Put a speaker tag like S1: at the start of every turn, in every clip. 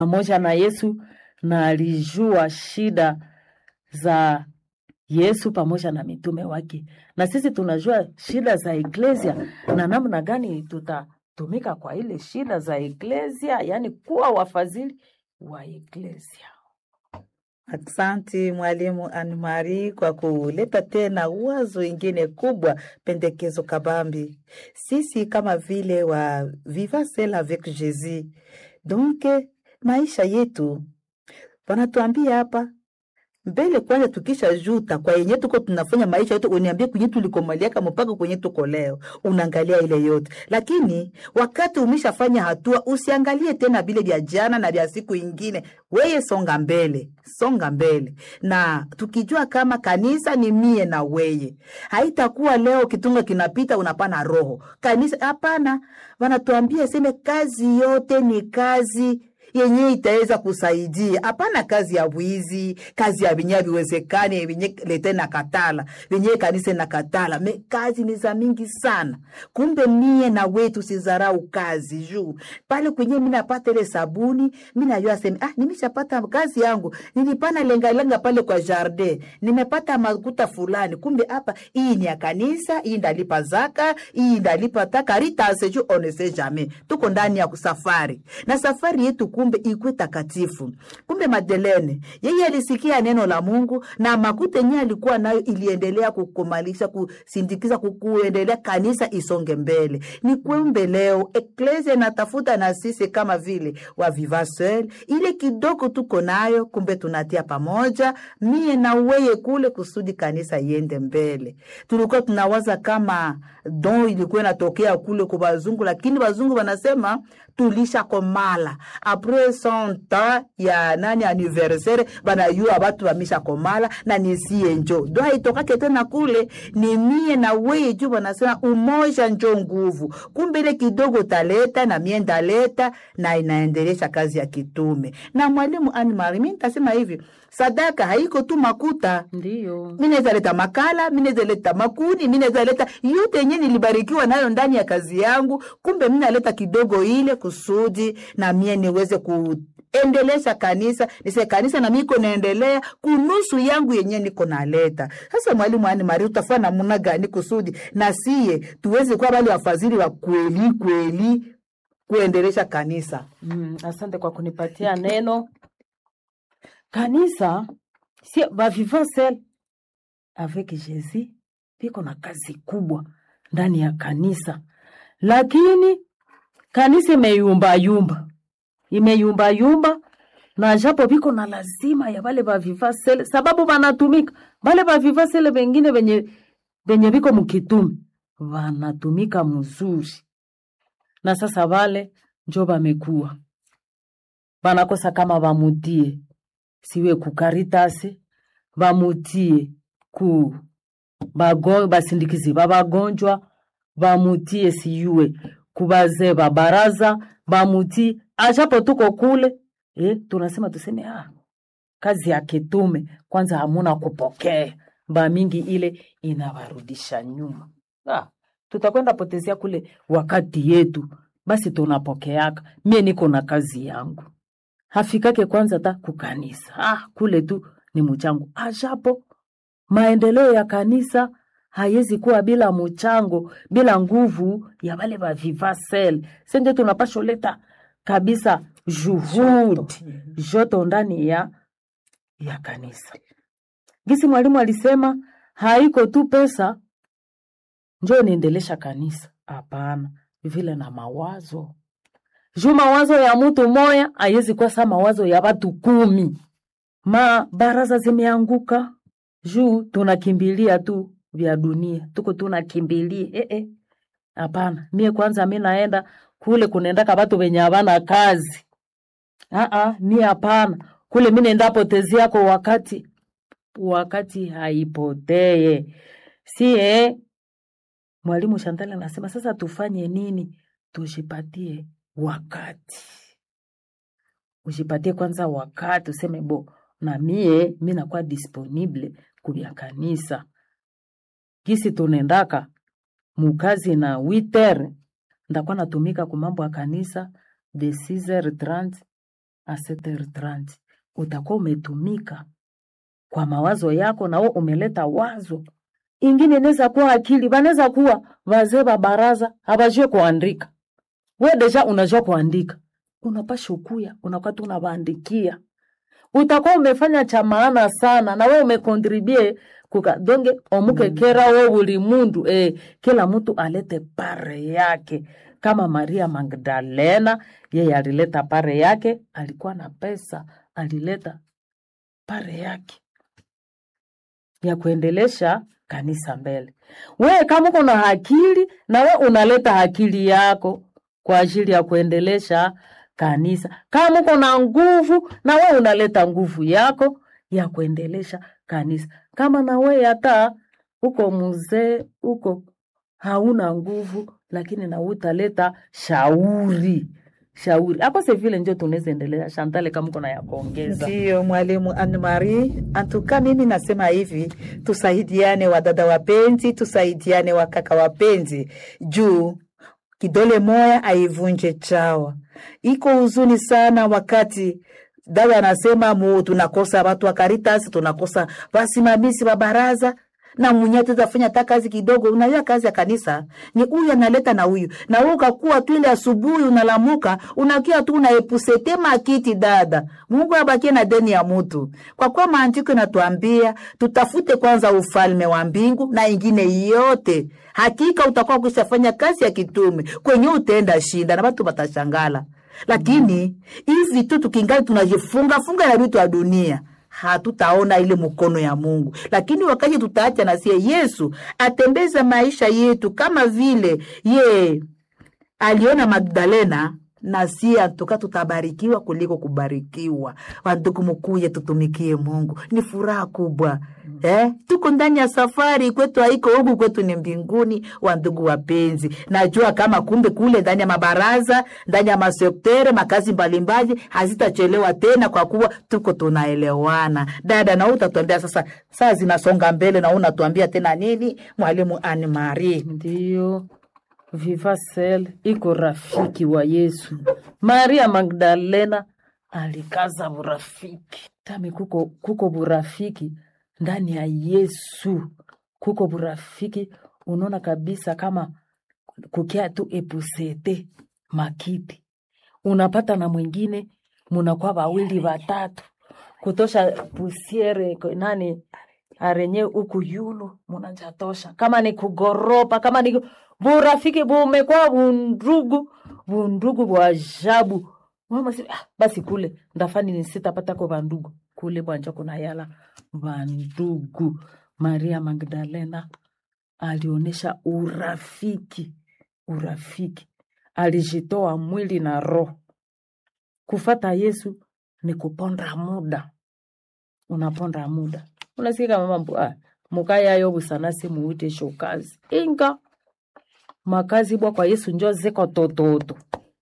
S1: pamoja na Yesu na alijua shida za Yesu pamoja na mitume wake, na sisi tunajua shida za eklesia na namna gani tutatumika kwa ile shida za eklesia, yaani kuwa wafadhili wa eklesia.
S2: Aksanti mwalimu Anmari kwa kuleta tena wazo ingine kubwa, pendekezo kabambi. Sisi kama vile wa Viva Celle avec Jésus, donc maisha yetu wanatuambia hapa mbele kwanza, tukisha juta kwa yenye tuko tunafanya maisha yote, uniambie kwenye tulikomaliaka mpaka kwenye tuko leo, unaangalia ile yote. Lakini wakati umeshafanya hatua, usiangalie tena vile vya jana na vya siku ingine, weye songa mbele, songa mbele. Na tukijua kama kanisa ni mie na weye, haitakuwa leo kitunga kinapita unapana roho kanisa. Hapana, wanatuambia seme kazi yote ni kazi yenye itaweza kusaidia. Hapana kazi ya wizi, kazi ya vinye viwezekani vinye lete na katala vinye kanisa na katala me, kazi ni za mingi sana. Kumbe mie na wetu sizarau kazi juu pale kwenye mi napata ile sabuni, mi najua sema ah, nimeshapata kazi yangu, nilipana lengalenga pale kwa jardin, nimepata makuta fulani. Kumbe hapa hii ni ya kanisa, hii ndalipa zaka, hii ndalipa takaritas juu on sait jamais, tuko ndani ya kusafari na safari yetu kumbe ikwe takatifu. Kumbe Madelene yeye alisikia neno la Mungu na makuta yenyewe alikuwa nayo iliendelea kukomalisha, kusindikiza, kuendelea kanisa isonge mbele. Ni kumbe leo eklesia inatafuta na sisi kama vile wa Viva Seul, ile kidogo tuko nayo, kumbe tunatia pamoja, mie na weye kule kusudi kanisa iende mbele. Tulikuwa tunawaza kama don ilikuwa inatokea kule kwa wazungu, lakini wazungu wanasema tulisha komala apres cent ya nani anniversaire banayua batu bamisha komala na nisie njo do haitokake tena kule ni mie na weye juu banasema umoja njo nguvu. Kumbe ile kidogo taleta na mie ndaleta na inaendelesha kazi ya kitume. Na mwalimu Anne Marie, mi nitasema hivi, sadaka haiko tu makuta
S1: Ndiyo.
S2: mi naweza leta makala, mi naweza leta makuni, mi naweza leta yote yenye nilibarikiwa nayo ndani ya kazi yangu. Kumbe mi naleta kidogo ile kusudi na mie niweze kuendelesha kanisa, nise kanisa na miko naendelea kunusu yangu yenye niko naleta. Sasa mwalimu ani Mari, utafanya namna gani kusudi na siye tuweze kuwa wale wafadhili wa kweli kweli kuendelesha kanisa?
S1: Mm, asante kwa kunipatia neno. Kanisa si va vivant seul avec Jésus viko na kazi kubwa ndani ya kanisa, lakini kanisa imeyumbayumba, imeyumbayumba na japo viko na lazima ya vale va vivant seul, sababu vanatumika vale va vivant seul vengine venye venye viko mkitumi vanatumika mzuri, na sasa vale njo vamekuwa vanakosa kama vamutie siwe ku Karitasi vamutie ku bago, basindikizi ba bagonjwa vamutie siyue ku bazee ba baraza vamutie ajapo tuko kule eh, tunasema tuseme ah, kazi ya kitume kwanza hamuna kupokea ba mingi ile inawarudisha nyuma ah, tutakwenda potezea kule wakati yetu basi tunapokeaka mie niko na kazi yangu hafikake kwanza ta kukanisa ah, kule tu ni mchango ajapo maendeleo ya kanisa haiwezi kuwa bila mchango bila nguvu ya wale wa viva sel senje tunapasha leta kabisa juhudi joto ndani ya ya kanisa gisi mwalimu alisema haiko tu pesa njo niendelesha kanisa hapana vile na mawazo juu mawazo ya mtu moya haiwezi kuwa saa mawazo ya watu kumi. Ma baraza zimeanguka juu tunakimbilia tu vya dunia, tuko tunakimbilia eh eh. Hapana, mie kwanza mi naenda kule kunaendaka watu wenye havana kazi. Ah ah, mie hapana, kule mi naenda potezi yako wakati wakati haipotee. Si eh, mwalimu Shantale anasema sasa tufanye nini? Tujipatie wakati ujipatie kwanza wakati useme bo na mie mi nakuwa disponible kubya kanisa gisi tunendaka mukazi na witer ndakuwa natumika ku mambo ya kanisa de 6h30 a 7h30 utakuwa umetumika kwa mawazo yako, na wewe umeleta wazo ingine. Inaweza kuwa akili, banaweza kuwa wazee wa baraza habajue kuandika. We deja unajua kuandika, unapasha ukuya unakuwa tu unawaandikia, utakuwa umefanya cha maana sana, na we umekontribue kuka donge omuke kera we uli mundu eh, kila mtu alete pare yake kama Maria Magdalena yeye alileta pare yake, alikuwa na pesa, alileta pare yake ya kuendelesha kanisa mbele. We kama uko na akili na we unaleta akili yako kwa ajili ya kuendelesha kanisa. Kama uko na nguvu na we unaleta nguvu yako ya kuendelesha kanisa. Kama na we hata uko mzee uko hauna nguvu, lakini na utaleta shauri shauri hapo se vile njo tunaweza endelea. Shantale, kama uko na ya kuongeza.
S2: Ndiyo mwalimu Anne Marie, antuka mimi nasema hivi, tusaidiane wadada wapenzi, tusaidiane wakaka wapenzi, juu kidole moya aivunje chawa. Iko huzuni sana wakati dada anasema mu tunakosa watu wa Caritas, tunakosa wasimamizi wa baraza na mwenye tutafanya hata kazi kidogo. Unajua kazi ya kanisa ni huyu analeta na huyu na wewe, ukakuwa tu ile asubuhi unalamuka, unakia tu unaepusete makiti. Dada, Mungu abakie na deni ya mutu, kwa kuwa maandiko inatuambia tutafute kwanza ufalme wa mbingu na ingine yote, hakika utakuwa kushafanya kazi ya kitume kwenye utaenda shinda na watu watashangala. Lakini hivi tu tukingali tunajifunga funga na vitu ya dunia hatutaona ile mkono ya Mungu. Lakini wakati tutaacha na sie Yesu atembeza maisha yetu kama vile ye aliona Magdalena na sie atoka tutabarikiwa kuliko kubarikiwa. Wandugu, mukuye tutumikie Mungu, ni furaha kubwa eh? Tuko ndani ya safari, kwetu haiko huku, kwetu ni mbinguni. Wandugu wapenzi, najua kama kumbe kule ndani ya mabaraza, ndani ya masektere, makazi mbalimbali hazitachelewa tena, kwa kuwa tuko tunaelewana. Dada, na utatuambia sasa, saa zinasonga mbele, na unatuambia tena nini, mwalimu Anne Marie?
S1: Ndiyo, Vivasel iko rafiki wa Yesu. Maria Magdalena alikaza burafiki tami, kuko, kuko burafiki ndani ya Yesu, kuko burafiki. Unaona kabisa kama kukia tu epusete makiti, unapata na mwingine, munakuwa wawili watatu, kutosha pusiere nani arenye uku yulu munajatosha, kama ni kugoropa, kama ni burafiki bumekuwa bundugu, bundugu bwa ajabu. Mama si, ah, basi kule ndafani ni sitapata ko bandugu kule bwanja kuna yala bandugu. Maria Magdalena alionyesha urafiki, urafiki, alijitoa mwili na roho. Kufata Yesu ni kuponda muda, unaponda muda unasikia mama mbu ah, mukayayo busanasi muute shokazi inga makazi bwa kwa Yesu njo ziko tototo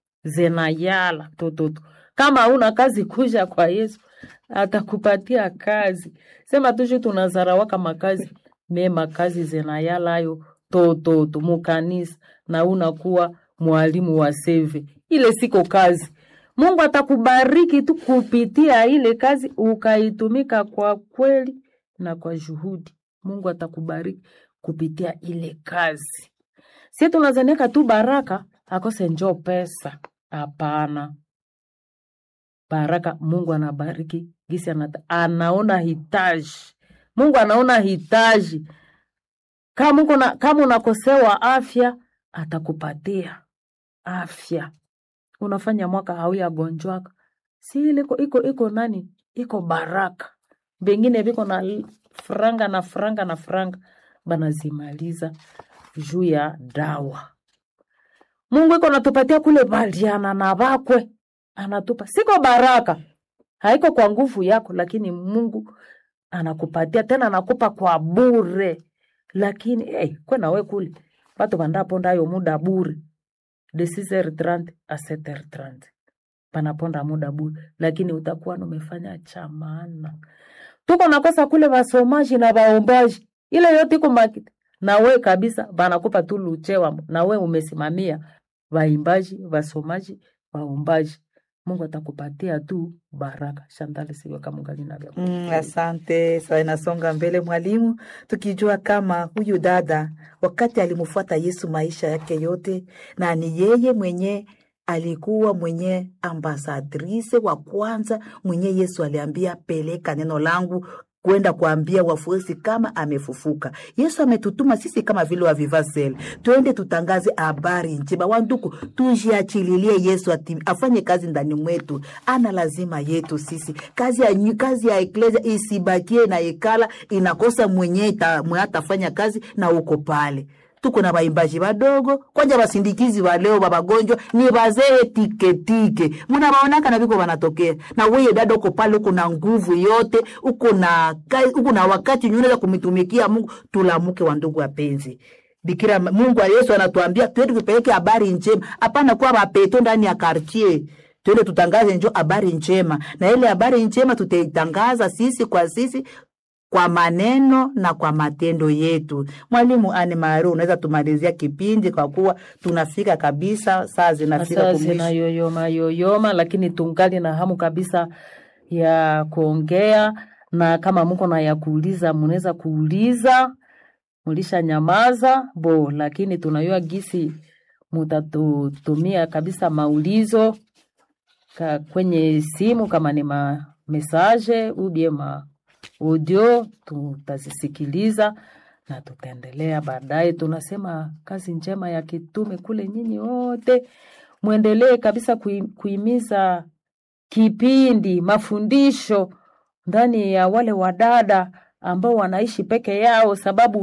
S1: zenayala tototo. Kama una kazi kuja kwa Yesu atakupatia kazi. Sema tushu tunazarawaka makazi me makazi zenayala ayo tototo mukanisa na unakuwa mwalimu wa seve ile siko kazi. Mungu atakubariki tu kupitia ile kazi ukaitumika kwa kweli na kwa juhudi. Mungu atakubariki kupitia ile kazi. Si tunazaniaka tu baraka akose njo pesa. Hapana, baraka Mungu anabariki gisi anata, anaona hitaji. Mungu anaona hitaji. Kama uko na kama unakosewa afya, atakupatia afya. Unafanya mwaka hauyagonjwaka, si ile iko iko iko nani, iko baraka. Bengine biko na franga na franga na franga banazimaliza juu ya dawa. Mungu iko natupatia kule baliana na bakwe, anatupa siko baraka, haiko kwa nguvu yako, lakini Mungu anakupatia tena, anakupa kwa bure. Lakini hey, kwena we kule batu bandapondayo muda bure de 6h30 a 7h30 panaponda muda bure, lakini utakuwa numefanya cha maana. Tuko nakosa kule wasomaji na waombaji, ile yote iko makiti na we kabisa, banakupa tu luchewa na we umesimamia waimbaji, wasomaji, waombaji. Mungu atakupatia tu baraka. Shantale siwe kama ungali na vya
S2: Mm,
S1: kufikiria.
S2: asante. Sasa inasonga mbele mwalimu, tukijua kama huyu dada wakati alimfuata Yesu maisha yake yote, na ni yeye mwenye alikuwa mwenye ambasadrise wa kwanza mwenye Yesu aliambia peleka neno langu kwenda kuambia wafuasi kama amefufuka. Yesu ametutuma sisi kama vile wa Vivasel, twende tutangaze habari njema. Wanduku, tujiachililie Yesu ati, afanye kazi ndani mwetu, ana lazima yetu sisi. Kazi ya, nyu- kazi ya eklesia isibakie na ikala inakosa mwenye ita- mwenye atafanya kazi na uko pale tuko na baimbaji badogo kwanja basindikizi ba leo babagonjwa ni bazee tiketike munabaonaka na viko banatokea na weye dada uko pale uko na nguvu yote uko na ka- uko na wakati yenye unaweza kumitumikia mungu tulamuke wa ndugu wapenzi bikira mungu yesu anatuambia twende tupeleke habari njema hapana kuwa bapeto ndani ya kartier twende tutangaze njo habari njema na ile habari njema tutaitangaza sisi kwa sisi kwa maneno na kwa matendo yetu. Mwalimu Anne Maru, unaweza tumalizia kipindi kwa kuwa tunafika kabisa, saa zinafika
S1: Sasa
S2: kumwisho.
S1: zinayoyoma yoyoma, lakini tungali na hamu kabisa ya kuongea, na kama muko na ya kuuliza, munaweza kuuliza, mulisha nyamaza bo, lakini tunayua gisi mutatutumia kabisa maulizo ka kwenye simu, kama ni ma message ubie ma audio, tutazisikiliza na tutaendelea baadaye. Tunasema kazi njema ya kitume kule, nyinyi wote mwendelee kabisa kui, kuimiza kipindi mafundisho ndani ya wale wadada ambao wanaishi peke yao, sababu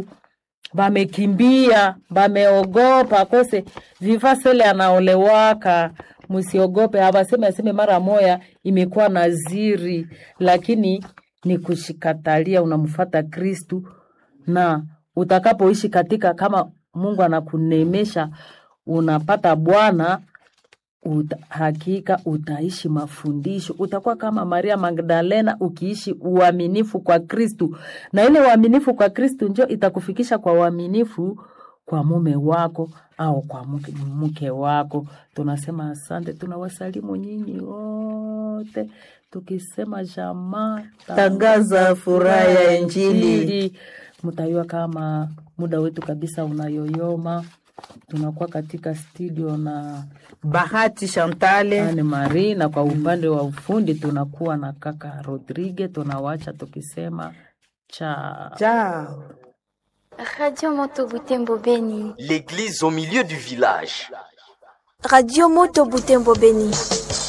S1: bamekimbia bameogopa kose vivasele anaolewaka msiogope abaseme aseme mara moya imekuwa naziri lakini ni kushikatalia unamfata kristu na utakapoishi katika kama mungu anakunemesha unapata bwana uta, hakika utaishi mafundisho utakuwa kama maria magdalena ukiishi uaminifu kwa kristu na ile uaminifu kwa kristu njo itakufikisha kwa uaminifu kwa mume wako au kwa mke, mke wako tunasema asante tunawasalimu nyinyi wote tukisema jamaa
S2: Tangaza furaha ya Injili.
S1: mtayua kama muda wetu kabisa unayoyoma tunakuwa katika studio na
S2: Bahati Chantale,
S1: Anne Marie na kwa upande wa ufundi tunakuwa na kaka Rodrigue. Tunawacha tukisema cha
S2: chao.
S3: Radio Moto Butembo Beni.
S4: L'église au milieu du village.
S5: Radio Moto Butembo Beni.